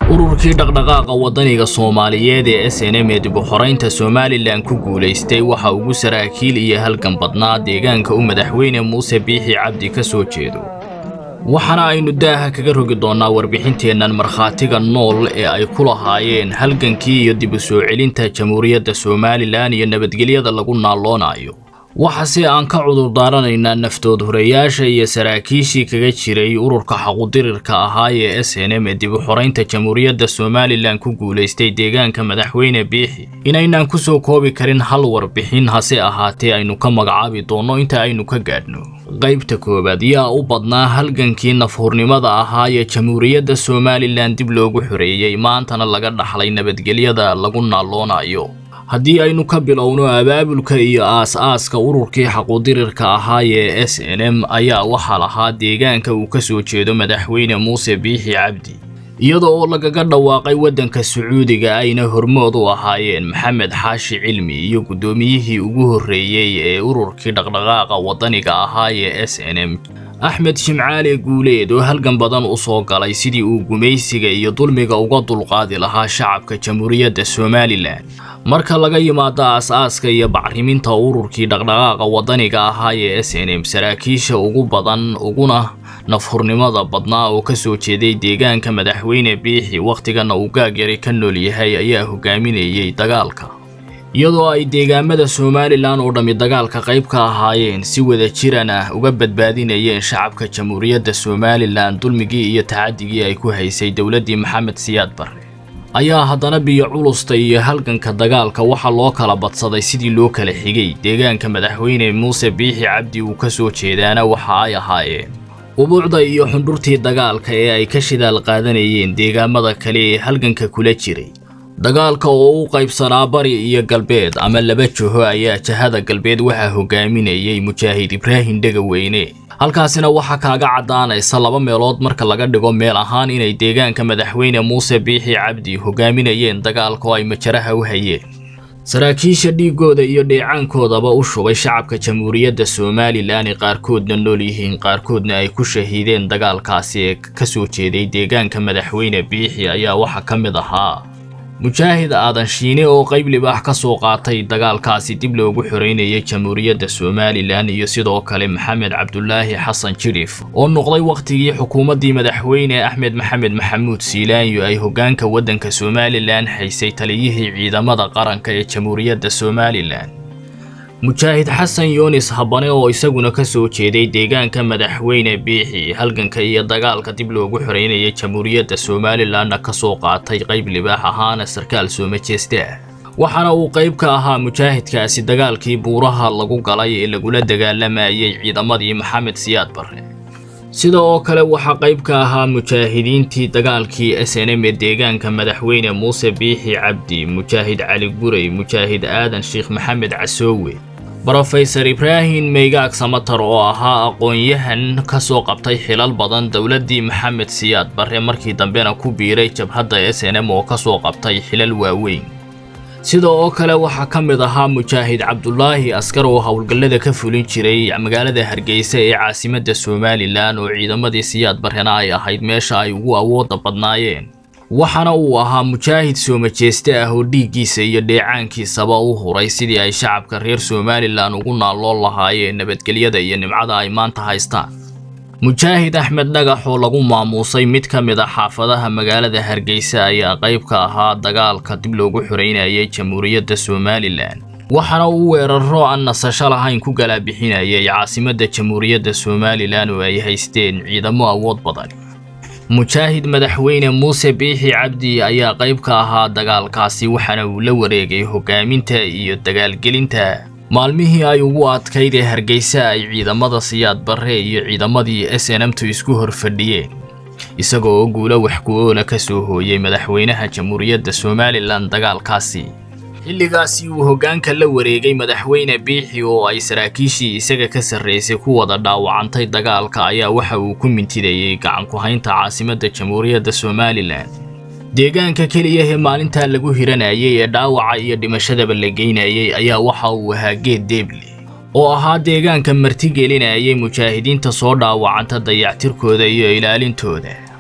ururkii dhaqdhaqaaqa waddaniga soomaaliyeed ee s n m ee dib u xoraynta somalilan ku guulaystay waxa ugu saraakiil iyo halgan badnaa deegaanka u madaxweyne muuse biixi cabdi ka soo jeedo waxaana aynu daaha kaga rogi doonnaa warbixinteennan markhaatiga nool ee ay ku lahaayeen halgankii iyo dib u soo celinta jamhuuriyadda somalilan iyo nabadgelyada lagu naalloonayo waxase aan ka cudurdaaranaynaa naftood horeyaasha iyo saraakiishii kaga jiray ururka xaqudirirka ahaa ee s n m ee dib u xoraynta jamhuuriyadda somalilan ku guulaystay deegaanka madaxweyne biixi inaynaan ku soo koobi karin hal warbixin hase ahaatee aynu ka magacaabi doonno inta aynu ka gaadhno qaybta koowaad yaa u badnaa halgankii nafhurnimada ahaa ee jamhuuriyadda somalilan dib loogu xoreeyey maantana laga dhaxlay nabadgelyada lagu naalloonayo haddii aynu ka bilowno abaabulka iyo aas-aaska ururkii xaqudirirka ahaa ee s n m ayaa waxaa lahaa deegaanka uu ka soo jeedo madaxweyne muuse biixi cabdi iyada oo lagaga dhawaaqay waddanka sacuudiga ayna hormood u ahaayeen maxamed xaashi cilmi iyo guddoomiyihii ugu horreeyey ee ururkii dhaqdhaqaaqa waddaniga ahaa ee s n m axmed shimcaale guuleed oo halgan badan u soo galay sidii uu gumaysiga iyo dulmiga uga dulqaadi lahaa shacabka jamhuuriyadda somalilan marka laga yimaado aas-aaska iyo bacriminta ururkii dhaqdhaqaaqa waddaniga ahaa ee s n m saraakiisha ugu badan uguna nafhurnimada badnaa oo ka soo jeeday deegaanka madaxweyne biixi wakhtigana uu gaagyari ka nool yahay ayaa hogaaminayay dagaalka iyadoo ay deegaamada somalilan oo dhammi dagaalka qayb ka ahaayeen si wada jiran ah uga badbaadinayeen shacabka jamhuuriyadda somalilan dulmigii iyo tacadigii ay ku haysay dowladdii maxamed siyaad barre ayaa haddana biyo culusta iyo halganka dagaalka waxaa loo kala badsaday sidii loo kala xigay deegaanka madaxweyne muuse biixi cabdi uu ka soo jeedaana waxa ay ahaayeen ubuucda iyo xundhurtii dagaalka ee ay ka shidaal qaadanayeen deegaamada kale ee halganka kula jiray dagaalka oo u qaybsanaa bari iyo galbeed ama laba joho ayaa jahada galbeed waxaa hogaaminayay mujaahid ibraahim dhegaweyne halkaasina waxaa kaaga caddaanaysa laba meelood marka laga dhigo meel ahaan inay deegaanka madaxweyne muuse biixi cabdi hogaaminayeen dagaalka oo ay majaraha u hayeen saraakiisha dhiigooda iyo dheecaankoodaba u shubay shacabka jamhuuriyadda somalilan ee qaarkoodna nool yihiin qaarkoodna ay ku shahiideen dagaalkaasi ee ka soo jeeday deegaanka madaxweyne biixi ayaa waxaa ka mid ahaa mujaahid aadan shiine oo qayb libaax ka soo qaatay dagaalkaasi dib loogu xoreynayay jamhuuriyadda somalilan iyo sidoo kale maxamed cabdulaahi xasan jirif oo noqday wakhtigii xukuumaddii madaxweyne axmed maxamed maxamuud siilaanyo ay hoggaanka waddanka somalilan haysay taliyihii ciidamada qaranka ee jamhuuriyadda somalilan mujaahid xasan yunis habane oo isaguna ka soo jeeday deegaanka madaxweyne biixi halganka iyo dagaalka dib loogu xoreynayay jamhuuriyadda somalilanna ka soo qaatay qayb libaax ahaana sarkaal soomajeeste ah waxaana uu qayb ka ahaa mujaahidkaasi dagaalkii buuraha lagu galay ee lagula dagaalamayay ciidamadii maxamed siyaad barre sida oo kale waxaa qayb ka ahaa mujaahidiintii dagaalkii s n m ee deegaanka madaxweyne muuse biixi cabdi mujaahid cali guray mujaahid aadan sheekh maxamed casoowe brofesor ibraahim meygaag samatar oo ahaa aqoon-yahan ka soo qabtay xilal badan dowladdii maxamed siyaad barre markii dambena ku biiray jabhadda s n m oo ka soo qabtay xilal waaweyn sida oo kale waxaa ka mid ahaa mujaahid cabdulaahi askar oo howlgallada ka fulin jiray magaalada hargeysa ee caasimadda somalilan oo ciidamadii siyaad barrena ay ahayd meesha ay ugu awoodda badnaayeen waxaana uu ahaa mujaahid soomajeeste ah oo dhiiggiisa iyo dheecaankiisaba u huray sidii ay shacabka reer somalilan ugu naalloon lahaayeen nabadgelyada iyo nimcada ay maanta haystaan mujaahid axmed dhagax oo lagu maamuusay mid ka mid a xaafadaha magaalada hargeysa ayaa qayb ka ahaa dagaalka dib loogu xoreynayay jamhuuriyadda somalilan waxaana uu weeraro aan nasasho lahayn ku galaabixinayay caasimadda jamhuuriyadda somalilan oo ay haysteen ciidamo awood badan mujaahid madaxweyne muuse biixi cabdi ayaa qayb ka ahaa dagaalkaasi waxaana uu la wareegay hogaaminta iyo dagaalgelinta maalmihii ay ugu adkayd ee hargeysa ay ciidamada siyaad barre iyo ciidamadii s n mtu isku hor fadhiyeen isagoo oo guulo waxku-oola ka soo hooyay madaxweynaha jamhuuriyadda somalilan dagaalkaasi xilligaasi uu hoggaanka la wareegay madaxweyne biixi oo ay saraakiishii isaga ka sarraysay ku wada dhaawacantay dagaalka ayaa waxa uu ku mintidayey gacan ku-haynta caasimadda jamhuuriyadda somalilan deegaanka keliya ee maalintaa lagu hiranayay ee dhaawaca iyo dhimashadaba la geynayay ayaa waxa uu ahaa geed deeble oo ahaa deegaanka martigelinayay mujaahidiinta soo dhaawacanta dayactirkooda iyo ilaalintooda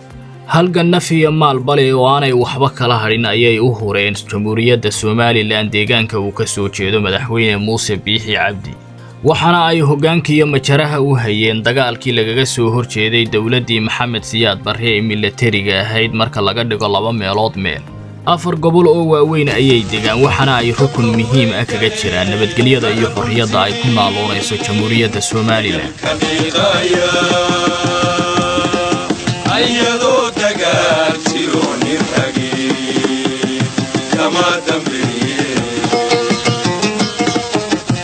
halgan naf iyo maalbale oo aanay waxba kala hadhin ayay u hureen jamhuuriyadda somalilan deegaanka uu ka soo jeedo madaxweyne muuse biixi cabdi waxaana ay hoggaanka iyo majaraha u hayeen dagaalkii lagaga soo horjeeday dowladdii maxamed siyaad barre ee milatariga ahayd marka laga dhigo laba meelood meel afar gobol oo waaweyn ayay degaan waxaana ay rukun muhiim ah kaga jiraan nabadgelyada iyo xorriyadda ay ku naaloonayso jamhuuriyadda somalilan